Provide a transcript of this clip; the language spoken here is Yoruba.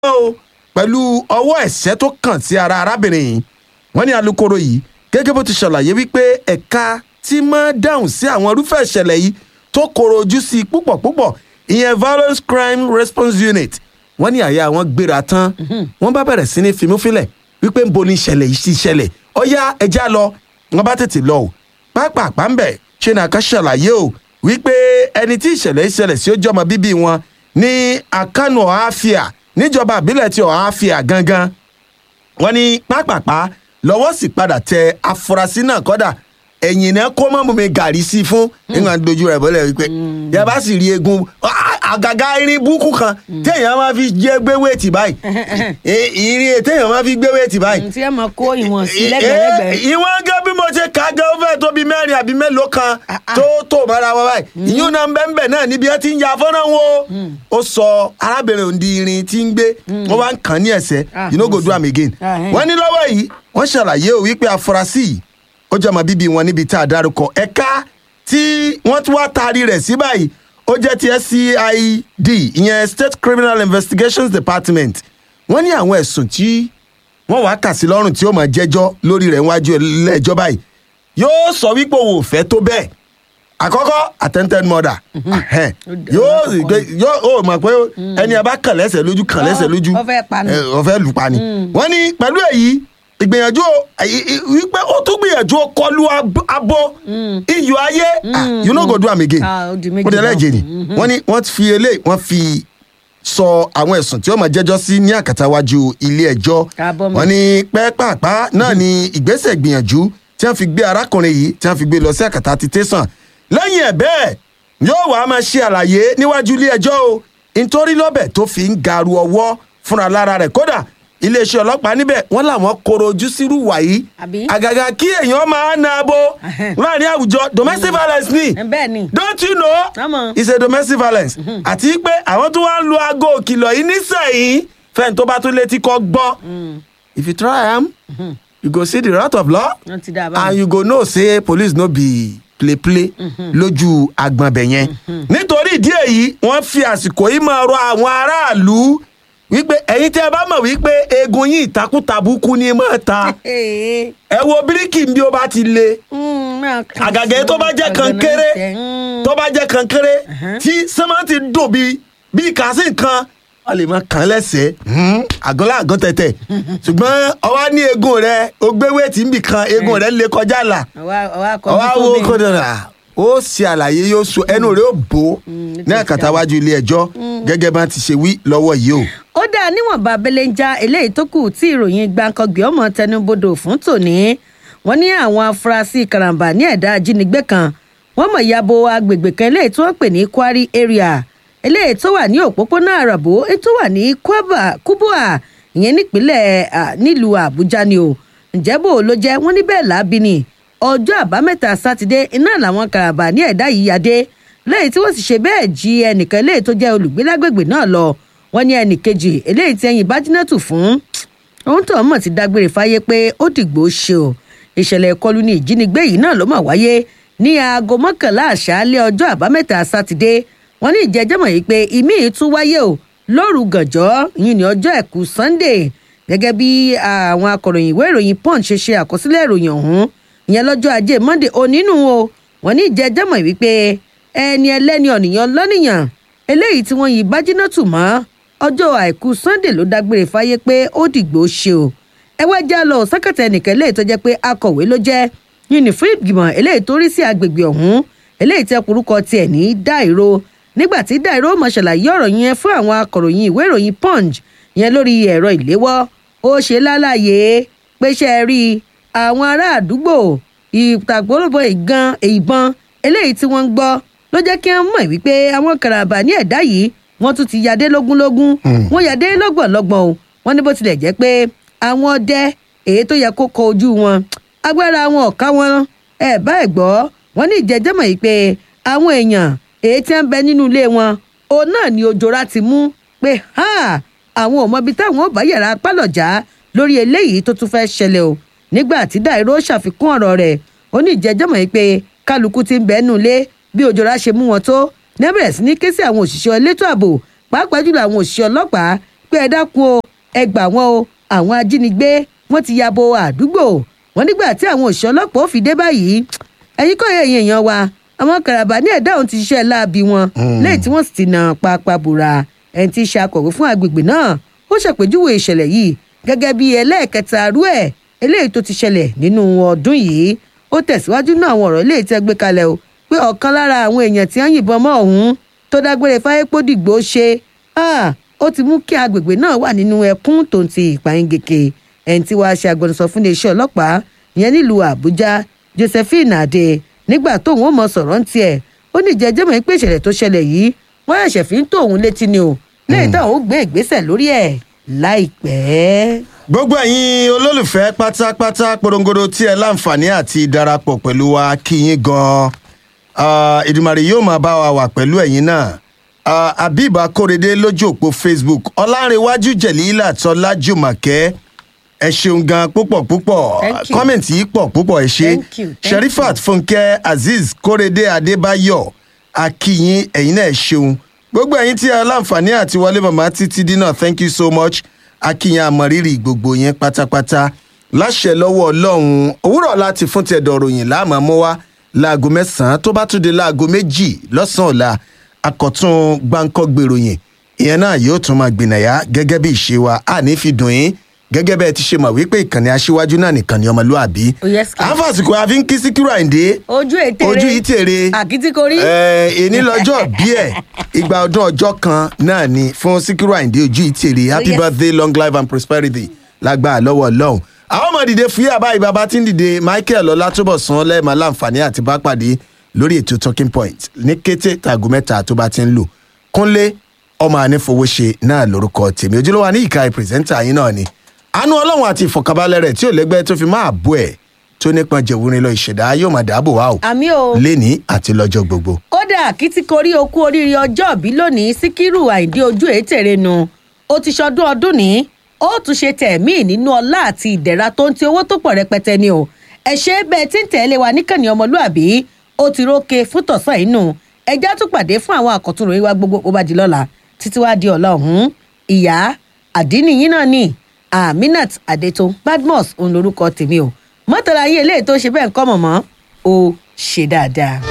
o pẹ̀lú ọwọ́ ẹ̀ṣẹ́ tó kàn sí ara arábìnrin yìí wọ́n ní alūkkóró yìí gẹ́gẹ́ bó ti ṣàlàyé wípé ẹ̀ka tí máa dáhùn sí àwọn irúfẹ́ ìṣẹ̀lẹ̀ yìí tó koro ojú sí i púpọ̀ púpọ̀ ìyẹn violence crime response unit wọ́n ní àyà wọn gbéra tán wọ́n bá bẹ̀rẹ̀ sí ní fimúfilẹ̀ wípé ń bo ní ìṣẹ̀lẹ̀ yìí sí ìṣẹ̀lẹ̀ ọ̀yá ẹja lọ wọ́n bá tètè lọ o pápápá ń bẹ̀ ṣe nàka ṣàlàyé o wípé ẹni tí ìṣẹ̀lẹ̀ ìṣẹ̀lẹ̀ sí ó jọmọ bíbí wọn ní akánú ọ̀háfíà níjọba àbílẹ̀ ti ọ̀háfíà gangan wọ́n ní pápápá lọ́wọ́ sì padà tẹ afurasí náà kọ́dà ẹ̀yìn náà kó mọ́ mi gàrí sí i fún nígbà tó dojú rẹ̀ bọ́lẹ̀ wípé yẹ bá sì rí egun àgàgà irin búkú kan téèyàn máa fi jẹ́ gbé wéètì báyìí irin téèyàn máa fi gbé wéètì báyìí. tí ẹ mọ kó ìwọ̀n sí lẹ́gbẹ̀lẹ́gbẹ̀. ìwọ̀n gẹ́ bí mo ṣe kà á gẹ́ ó fẹ́ tó bí mẹ́rin àbí mélòó kan tó tó mọ́ra wọn báyìí ìyún náà ń bẹ́ ń bẹ̀ náà níbi ẹ ti ń ya fọ́nrán wo ó sọ arábìnrin òǹdí irin tí ń gbé wọ́n wá ń kàn ní ẹ̀sẹ̀ you no go do am again wọ́n ní lọ́wọ́ yìí wọ́n ṣàlàyé ò wípé afurasí yìí ó jẹ́ ọmọ bíbí wọn níbi tá a dárúkọ ẹ̀ka tí wọ́n tún wá taari rẹ̀ sí báyìí ó jẹ́ ti SCID ìyẹn State Criminal Investigations Department wọ́n ní àwọn ẹ̀sùn tí wọ́n wàá kà sí lọ́rùn tí ó máa jẹ́jọ́ lórí rẹ̀ níwájú ilé-ẹjọ́ báyìí yóò sọ wípé òun ò fẹ́ tó bẹ́ẹ̀ àkọ́kọ́ attempted murder yóò gbé yóò ó mọ̀ pé ẹni ẹ bá kàn lẹ́sẹ̀ lójú kàn lẹ́sẹ̀ lójú ó fẹ́ pa ni. ó fẹ́ lù pa ni wọ́n ní pẹ̀lú èyí ìgbìyànjú wípé ó tún gbìyànjú kọlu abo iyọ̀ ayé you no go do am again Ah, ó di méjì ó di náà. ẹlẹ́jẹ̀ ni wọ́n ní wọ́n fi eléyìí wọ́n fi sọ àwọn ẹ̀sùn tí ó máa jẹ́jọ́ sí ní àkàtàwájú ilé ẹjọ́ Káàbọ̀ mọ́. wọ́n ní pẹ́ẹ́pàpá náà ni ìgbésẹ̀ ìgbìyànjú tí wọ́n fi gbé arákùnrin yìí tí wọ́n fi gbé lọ sí àkàtà ti tẹ̀sán lẹ́yìn ẹ̀ bẹ́ẹ̀ yóò wá máa ṣe àlàyé níwájú ilé ẹjọ́ o nítorí lọ́bẹ̀ tó fi ń garu ọwọ́ fúnra lára rẹ̀ kódà iléeṣẹ́ ọlọ́pàá níbẹ̀ wọ́n làwọn koro ojú sírú wàyí Àbí? àgàgà kí èèyàn máa na abo Ẹhẹ́n. láàrin àwùjọ domestic violence ni ẹ bẹ́ẹ̀ ni. don't you know Àmọ́. it's a domestic violence àti pé àwọn tó wá ń lo aago òkìlọ̀ yìí nísẹ̀yìn fẹ́ni tó bá tún létí kọ́ gbọ́ if you try am you go see the wrath of law wọ́n ti dá a and báyìí. you go know say police no be play play lójú agbọ̀nbẹ̀ yẹn nítorí ìdí èyí wọ́n fi àsìkò yìí máa rọ àwọn aráàlú wípé ẹ̀yin tí ẹ bá mọ̀ wípé eegun yìí ìtakùtàbùkù ni mọ̀ ta Ee, ẹ wo bíríkì bí ó bá ti le mm, máa kàn àgàgà yìí tó bá jẹ́ sí kankéré ọ̀gànà tẹ̀, tó bá jẹ́ kankéré tí sẹ́mẹ́ntì dùn bí bí kàásì nǹkan wọ́n lè máa kàn án lẹ́sẹ̀ẹ́ àgọ́lá àgọ́ tẹ̀tẹ̀ ṣùgbọ́n ọwá ní eegun rẹ o gbé wéètì níbì kan eegun rẹ lè kọjá là ọwá ọwá kọ ọwá wo kódà rà ó ṣe àlàyé yóò so ẹnu rẹ ó bò ó ní àkàtàwájú ilé ẹjọ́ gẹ́gẹ́ bá ti ṣe wí lọ́wọ́ yìí o. ó dáa níwọ̀nba abẹ́lé ń já eléyìí tó kù tí ìròyìn gbàǹkangbè ọmọ tẹnubodò fún tòní wọ́n ní àwọn afurasí karambà ní ẹ̀dá ajínigbé kan wọ́n mọ̀ yabo agbègbè kan eléyìí tí wọ́n pè ní kwari area eléyìí tó wà ní òpópónà àràbò èyí tó wà ní Kwaba- kubwa ìyẹn nípínlẹ̀ à, nílùú àbújá ni o ǹjẹ́ bò ló jẹ́ wọ́n ní bẹ́ẹ̀ lábí ni ọjọ́ àbámẹ́ta sátidé iná làwọn karambà ní ẹ̀dá yìí yadé lẹ́yìn tí wọ́n sì ṣe bẹ́ẹ̀ jí ẹnìkan eléyìí tó jẹ́ olùgbé lágbègbè náà lọ wọ́n ní ẹnì kejì eléyìí tí ẹyin bájínátù fún ohun tó mọ̀ ti dágbére fáyé pé ó dìgbò ṣe o ìṣẹ̀lẹ̀ ìkọlù ní ìjínigbé yìí náà ló mọ̀ wáyé ní aago mọ́kànlá àṣálẹ́ ọjọ́ àbámẹ́ta sátidé wọ́n ní ìjẹ́jẹ́mọ̀ yìí pé ìmí yìí tún wáyé o lóru gànjọ́ yìí ní ọjọ́ ẹ̀kú sunday gẹ́gẹ́ bí àwọn akọ̀ròyìn ìwé ìròyìn punch ṣe ṣe àkọsílẹ̀ ìròyìn ọ̀hún ìyẹn lọ́jọ́ ajé monday onínú o wọ́n ní ìjẹ́jẹ́mọ̀ wípé ẹni ẹlẹ́ni ọ̀nìyàn lọ́nìyàn eléyìí tí wọ́n yin bájínátù mọ́ ọjọ́ àìkú sunday ló dágbére fáyé pé ó dìgbò ṣe o ẹ wá já lọ sákàtà ẹnìkan eléyìí tó jẹ́ pé akọ̀wé ló jẹ́ yìnyín fún ìgbìmọ̀ eléyìí tó rí sí agbègbè ọ̀hún eléyìí tẹ orúkọ tiẹ̀ ní dáìró nígbà tí dáìró mọ̀ ṣàlàyé ọ̀rọ̀ yẹn fún àwọn akọ̀ròyìn ìwé ìròyìn punch yẹn lórí ẹ̀rọ ìléwọ́ ó ṣe lálàyé pé ṣe é rí àwọn ará àdúgbò ìtàgbọ́lọ́bọ̀ ìgan ìbọn eléyìí tí wọ́n ń gbọ́ ló jẹ́ kí wọ́n mọ̀ wípé àwọn karambà ní ẹ̀dá yìí wọ́n tún ti yadé lógúnlógún wọ́n yadé lọ́gbọ̀nlọ́gbọ̀n o wọ́n ní bó tilẹ̀ jẹ́ pé àwọn ọdẹ èyí tó yẹ kó kọ ojú wọn agbára wọn ọ̀ka wọn ẹ̀ bá ẹ̀ gbọ́ wọ́n ní ìjẹ́jẹ́mọ̀ yìí pé àwọn èèyàn èyí tí wọ́n ń bẹ nínú ilé wọn òun náà ni òjòra ti mú pé ha àwọn ò mọbi táwọn ò bá yàrá pálọ̀já lórí eléyìí tó tún fẹ́ ṣẹlẹ̀ o nígbà tí dàìró ṣàfikún ọ̀rọ̀ rẹ̀ ó ní ìjẹ́jẹ́mọ̀ yìí pé kálukú ti ń bẹ́ẹ̀ nù lé bí òjòra ṣe mú wọn tó ní bẹ̀rẹ̀ sí ní ké sí àwọn òṣìṣẹ́ elétò ààbò pàápàá jùlọ àwọn òṣìṣẹ́ ọlọ́pàá pé ẹ dákun o ẹ gbà wọn o àwọn ajínigbé wọn ti ya bo àdúgbò wọn nígbà tí àwọn òṣìṣẹ́ ọlọ́pàá ò fi dé báyìí ẹ̀yin kọ́ ẹ̀yìn èèyàn wa àwọn karabà ní ẹ̀dá òun ti ṣiṣẹ́ láabi wọn lẹ́yìn tí wọ́n sì ti nà pápá bùrà ẹni tí í ṣe akọ̀wé fún agbègbè náà ó ṣàpèjúwe ìṣẹ̀lẹ̀ yìí gẹ́gẹ́ bí ẹlẹ́ẹ̀kẹta rú ẹ̀ eléyìí tó ti ṣẹlẹ̀ nínú ọdún yìí ó tẹ̀síwájú náà àwọn ọ̀rọ̀ eléyìí tẹ́ gbé kalẹ̀ o pé ọ̀kan lára àwọn èèyàn tí wọ́n yìnbọn mọ́ ọ̀hún tó dágbére fáyépódìgbò ṣe ó ti mú kí agbègbè náà wà nínú ẹkún tó ń ti ìpàyíngèkè ẹni tí wàá ṣe agbẹnusọ fún iléeṣẹ́ ọlọ́pàá ìyẹn nílùú àbújá josephine adé nígbà tóun ó mọ sọ̀rọ̀ ń tiẹ̀ ó ní jẹjẹ́ mọ̀ pé ìṣẹ̀lẹ̀ tó ṣẹlẹ̀ yìí wọ́n ṣẹ̀ṣẹ̀ fi ń tó òun létí ni o lẹ́yìn táwọn ó gbé ìgbésẹ̀ lórí ẹ̀ láìpẹ́. gbogbo ẹ̀yin olólùfẹ́ pátápátá porongodo tí ẹ láǹfààní àti darapọ̀ pẹ̀lú wa kí yín gan-an ìdùmarè yóò máa bá wa wà pẹ̀lú ẹ̀yin náà habib akórèdé lójú òpó facebook ọlárẹ̀wájú jẹ̀lílà tọ́lájùmọ̀kẹ́ ẹ ṣeun gan púpọ̀ púpọ̀ Thank you. kọ́mẹ̀ntì yìí pọ̀ púpọ̀ ẹ ṣe Thank you, thank sherifat fúnkẹ́ azeez kórèdé adébáyọ̀ akíyín ẹ̀yin náà ẹ ṣeun gbogbo ẹ̀yin tí a láǹfààní àti wọlé màmá títí dínà thank you so much akíyín àmọ̀rírì gbogbo yẹn pátápátá láṣẹ lọ́wọ́ ọlọ́run òwúrọ̀ láti fún tẹ̀dọ̀ ròyìn láàmú mọ́ wá láago mẹ́sàn-án tó bá tún di láago méjì lọ́sàn-án ọ̀la akọ̀tún gbáǹkọ́ gbèròyìn ìyẹn náà yóò tún máa gbìnàyà gẹ́gẹ́ bí ìṣe wa àní fi dùn yín gẹ́gẹ́ bẹ́ẹ̀ ti ṣe mọ̀ wípé ìkànnì aṣíwájú náà nìkan ni ọmọlúàbí. Oh, yes, sir. àǹfààsìkò àfi ń kí síkírù àyíndé ojú ètèrè ojú yìí tèrè àkìtìkorí èní lọ́jọ́ bí ẹ̀ ìgbà ọdún ọjọ́ kan náà ni fún síkírù àyíndé ojú yìí tèrè happy yes. birthday long life and prosperity lágbára lọ́wọ́ ọlọ́run àwọn ọmọ dìde fún yàrá ìbábá tí ń dìde michael ọlátúbọ̀sán lẹ́ẹ̀ma láǹfààní àti bá pàdé lórí ètò talking point ní kété tàgó mẹ́ta tó bá ti ń lò kúnlé ọmọ ànífowóṣe náà lórúkọ tèmi ojúlówó ní ìka pírẹsẹ́ńtà yín náà ni àánú ọlọ́run àti ìfọ̀kànbalẹ̀ rẹ̀ tí ò lẹ́gbẹ́ tó fi máa bọ́ ẹ̀ tó nípọn jẹ̀wúrin lọ ìṣẹ̀dá yóò máa dáàbò wá o àmì o léni àti lọ́jọ́ gbogbo. kódà àkìtìkorí okú oríire ọjọ́ òbí lónìí síkírù àìdí ojú ètèrè nu ó ti ṣọdún ọdún ní ó tún ṣe tẹ̀mí nínú ọlá àti ìdẹ̀ra tó ń ti owó tó pọ̀ rẹpẹtẹ ni o ẹ ṣe bẹ́ẹ̀ tí ń tẹ̀lé wa níkànnì ọmọlúàbí ó ti rókè fún tọ̀sán inú ẹjẹ́ tún pàdé fún àwọn àkọ́tún ròyìn wa gbogbo ó bá di lọ́la títí wá di ọ̀la ọ̀hún ìyá àdínníyìn náà ni aminat adeto badmus òun lorúkọ tèmi o mọ́tàlá yín eléyìí tó ṣe bẹ́ẹ̀ ń kọ́ mọ̀mọ́ ó ṣe dáadáa.